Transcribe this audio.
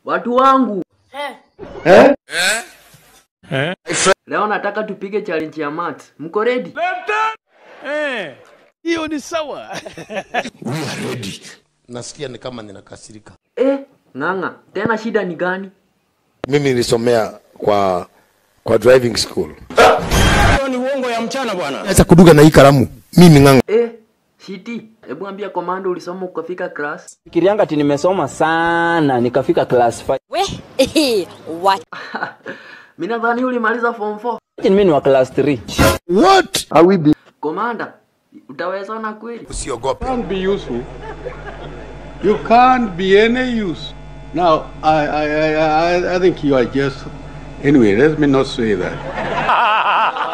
Watu wangu, Eh? leo nataka tupige challenge ya maths. Mko ready? Hiyo ni sawa. Nasikia ni kama ninakasirika. Eh, ng'ang'a, tena shida ni gani? mimi nilisomea kwa kwa driving school Acha kuduga na hii kalamu. Mimi ng'anga. Eh, Shiti, hebu ambia komando ulisoma ukafika class. Fikirianga ati nimesoma sana nikafika class 5. We, what? Mimi nadhani ulimaliza form 4. Mimi ni wa class 3. What? Komanda, utaweza na kweli? Usiogope. Can't be useful. You can't be any use. Now, I, I, I, I, I think you are just. Anyway, let me not say that.